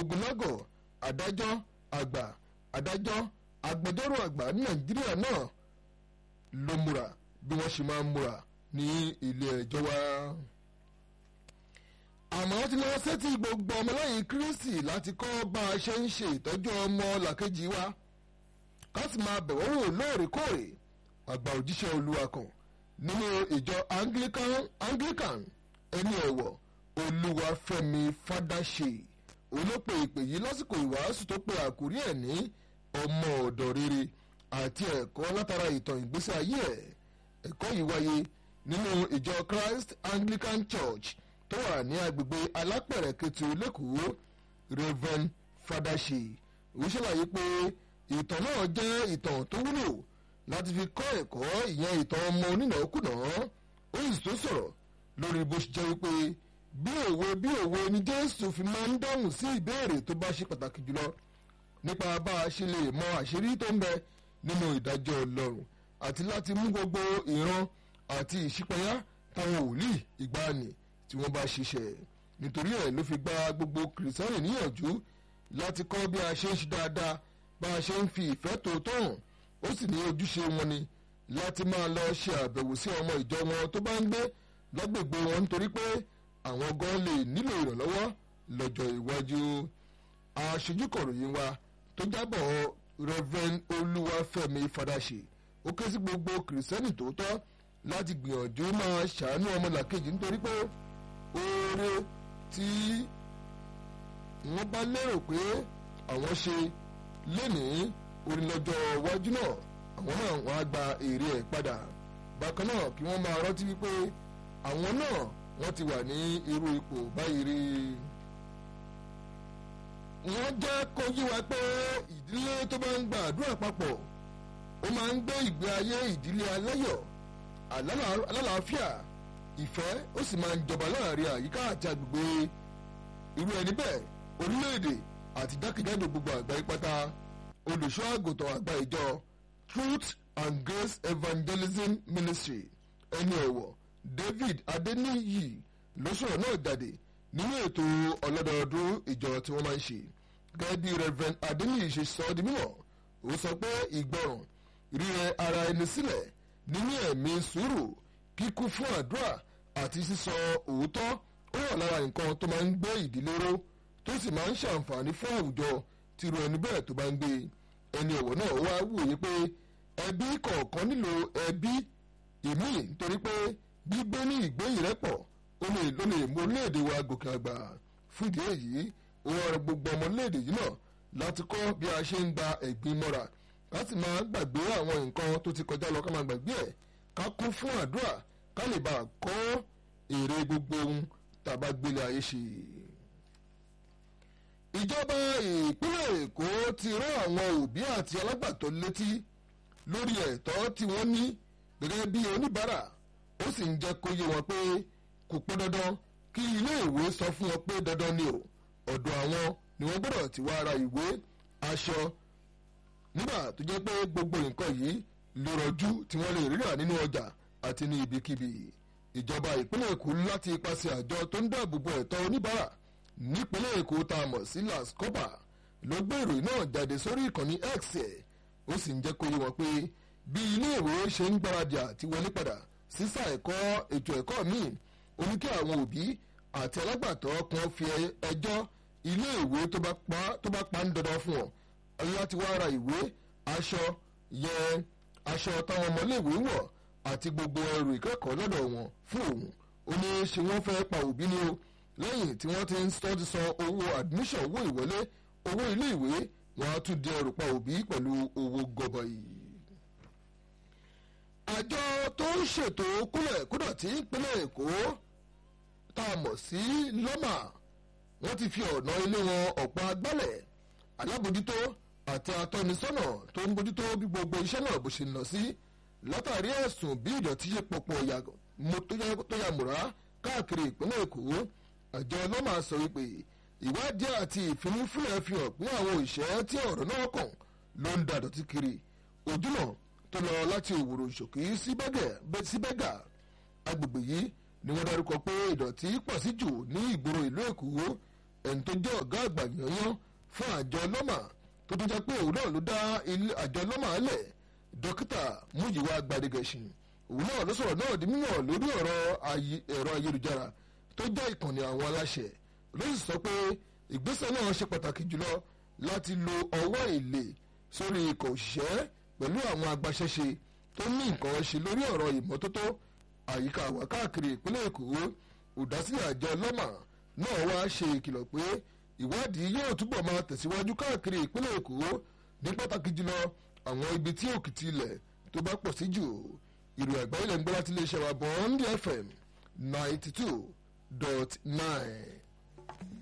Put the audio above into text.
ogunlọ́gọ̀ adájọ́ àgbà adájọ́ agbẹjọ́rò àgbà ní nàìjíríà náà ló múra bí wọ́n ṣe máa ń múra ní ilé ẹjọ́ wa. àmọ́ tí lọ sétí gbogbo ọmọlẹ́yìn kristi láti kọ́ bá a ṣe ń ṣe ìtọ́jú ọmọ làkejì wa ká sì máa bẹ̀wọ́ wò lóòrèkóòrè àgbà òjíṣẹ́ olúwa kan nínú ìjọ anglican anglican ẹni ọ̀wọ̀ olúwafẹ́mi fádàṣe olópè ìpè yìí lásìkò ìwàásù tó pe àkórí ẹ̀ ní ọmọ ọ̀dọ̀ rere àti ẹ̀kọ́ látara ìtàn ìgbésí ayé ẹ̀ ẹ̀kọ́ yìí wáyé nínú ìjọ christ anglican church tó wà ní agbègbè alápẹ̀rẹ̀ kẹtù lẹ́kọ̀ọ́ reverend fádàṣe ó ṣàlàyé pé ìtàn náà jẹ́ ìtàn tó wúlò láti fi kọ́ ẹ̀kọ́ ìyẹn ìtàn ọmọ onínàákùnà ó sì tó sọ̀rọ̀ lórí bó ṣe jẹ́ wípé bí òwe bí òwe ni jésù fi máa ń dáhùn sí ìbéèrè tó bá ṣe pàtàkì jùlọ nípa bá a ṣe lè mọ àṣírí tó ń bẹ nínú ìdájọ́ ọlọ́run àti láti mú gbogbo ìran àti ìṣípayá táwọn wòlíì ìgbàanì tí wọ́n bá ṣiṣẹ́ nítorí ẹ̀ ló fi gba gbogbo kìrìsìtẹ́nì níyànjú láti kọ́ bí a ṣe ń ṣe dáadáa bá a ṣe ń fi ìfẹ́ tòótọ́ hàn ó sì ní ojúṣe wọn ni láti máa lọ ṣe àbẹ̀wò sí ọmọ ìjọ wọn tó bá ń gbé lágbègbè wọn nítorí pé àwọn gan lè nílò ìrànlọ́wọ́ lọ́jọ́ iwájú aṣojúkọ̀ròyìn wa tó jábọ̀ reverend olúwafẹ́mi fadaṣe ó ké sí gbogbo kìrìsìtẹ́nì tòótọ́ láti gbìyànjú máa ṣàánú ọmọlàkejì nítorí pé oore tí wọ́n bá lérò pé àwọn ṣe lénìí orí lọ́jọ́ iwájú náà àwọn náà wọ́n á gba èrè ẹ̀ padà bákan náà kí wọ́n máa rántí wípé àwọn náà wọ́n ti wà ní irú ipò báyìí rí wọ́n jẹ́ kó yí wa pé ìdílé tó bá ń gba àdúrà papọ̀ ó máa ń gbé ìgbé ayé ìdílé aláyọ̀ alálàáfíà ìfẹ́ ó sì máa ń jọba láàrin àyíká àti agbègbè irú ẹni bẹ́ẹ̀ orílẹ̀-èdè àti jákèjádò gbogbo àgbáyé pátá olùṣọ́ àgùntàn àgbà ìjọ truth and grace evangelism ministry ẹni ọ̀wọ̀ david adeniyi ló sọ̀rọ̀ náà jáde nínú ètò ọlọ́dọọdún ìjọ tí wọ́n máa ń ṣe gẹ́gẹ́ bí reverend adeniyi ṣe sọ ọ́ di mímọ̀ ó sọ pé ìgbọràn rírẹ ara ẹni sílẹ̀ nínú ẹ̀mí sùúrù kíkún fún àdúrà àti sísọ òótọ́ ó wà lára nǹkan tó máa ń gbé ìdílé ró tó sì máa ń ṣàǹfààní fún àwùjọ tìrú ẹni bẹ́ẹ̀ tó bá ń gbé ẹni ọ̀wọ̀ náà wá wòye pé ẹbí kọ̀ọ̀kan nílò ẹbí ìmí nítorí pé gbígbé ní ìgbé ìrẹ́pọ̀ ó lè ló lè mú orílẹ̀-èdè wa gòkè àgbà fún ìdí èyí ó wá rọ gbogbo ọmọ orílẹ̀-èdè yìí náà láti kọ́ bí a ṣe ń gba ẹ̀gbin mọ́ra láti máa gbàgbé àwọn nǹkan tó ti kọjá lọ ká máa gbàgbé ẹ̀ ká kún fún àdúrà ká lè bá a kọ́ èrè gbogbo ohun tàbá gbélé ayé ṣe ìjọba ìpínlẹ̀ èkó ti rán àwọn òbí àti alágbàtọ́ létí lórí ẹ̀tọ́ tí wọ́n ní gẹ́gẹ́ bí oníbàárà ó sì ń jẹ́ kó yé wọn pé kò pọn dandan kí iléèwé sọ fún wọn pé dandan ni o ọ̀dọ̀ àwọn ni wọ́n gbọ́dọ̀ ti wá ra ìwé aṣọ nígbà tó jẹ́ pé gbogbo nǹkan yìí ló rọjú tí wọ́n lè rírà nínú ọjà àti ní ibikíbi ìjọba ìpínlẹ̀ èkó láti ipasẹ̀ àjọ tó ń dáàbò bo ẹ̀tọ́ oníbàárà nípínlẹ̀ èkó tá a mọ̀ sí lascopa ló gbé ìròyìn náà jáde sórí ìkànnì x ẹ̀ ó sì ń jẹ́ kó yé wọn pé bí iléèwé ṣe ń gbáradì àti wọlé padà sísà ẹ̀kọ́ ètò ẹ̀kọ́ míì ó ní kí àwọn òbí àti alágbàtọ́ kan fi ẹjọ́ iléèwé tó bá pa ń dandan fún ọ láti wá ra ìwé aṣọ yẹn aṣọ táwọn ọmọléèwé wọ̀ àti gbogbo ẹrù ìkẹ́kọ̀ọ́ lọ́dọ̀ wọn fún òun ó ní ṣe wọ́n fẹ́ pa òbí ni o lẹ́yìn tí wọ́n ti ń sọ ti san owó admission owó ìwọlé owó iléèwé wọn á tún di ẹrù pa òbí pẹ̀lú owó gọbọi. àjọ tó ń ṣètò kúlẹ̀ kúdọ̀tí ìpínlẹ̀ èkó tá a mọ̀ sí lọ́mà wọ́n ti fi ọ̀nà ilé wọn ọ̀pọ̀ agbálẹ̀ alábòjútó àti atọ́nisọ́nà tó ń bójútó bí gbogbo iṣẹ́ náà bó ṣe ń lọ sí látàrí ẹ̀sùn bí ìdọ̀tí ṣe pọ̀pọ̀ tó yà múra káàkiri ìpínlẹ̀ èkó àjọ ọlọ́mà sọ wípé ìwádìí àti ìfimúfúnlẹ̀ fi hàn pé àwọn òṣìṣẹ́ tí ọ̀rọ̀ náà kàn ló ń da dọ̀tí kiri ojúnà tó lọ láti òwúrò ṣòkì sí bẹ́gà agbègbè yìí ni wọ́n dárúkọ pé ìdọ̀tí pọ̀ sí jù ní ìgboro ìlú èkó ẹni tó jẹ́ ọ̀gá àgbà yanyan fún àjọ lọ́mà tó tún jẹ́ pé òun náà ló dá àjọ lọ́mà lẹ̀ dókítà múyìwá gbadigẹ̀sìn òun náà ló sọ̀rọ̀ náà di mímọ̀ lórí ọ̀rọ̀ ẹ̀rọ ayélujára tó jẹ́ ìkànnì àwọn aláṣẹ ló sì sọ pé ìgbésẹ̀ náà ṣe pàtàkì jùlọ láti lo ọwọ́ èlé sórí ikọ̀ òṣìṣẹ́ pẹ̀lú àwọn agbaṣẹ́ṣe tó ní nǹkan ṣe lórí ọ̀rọ̀ ìmọ́tótó àyíká wa káàkiri ìpínlẹ̀ èkó olùdásílẹ̀ àjọ lọ́mà náà wá ṣe ìkìlọ̀ pé ìwádìí yóò túbọ̀ máa tẹ̀síwájú káàkiri ìpínlẹ̀ èkó ní pàtàkì jùlọ àwọn ibi tí òkìtì ilẹ̀ tó bá pọ̀ sí jù ìròyìn àgbáyé lẹ́nu gbọ́ láti iléeṣẹ́ wa bond fm ninety two dot nine.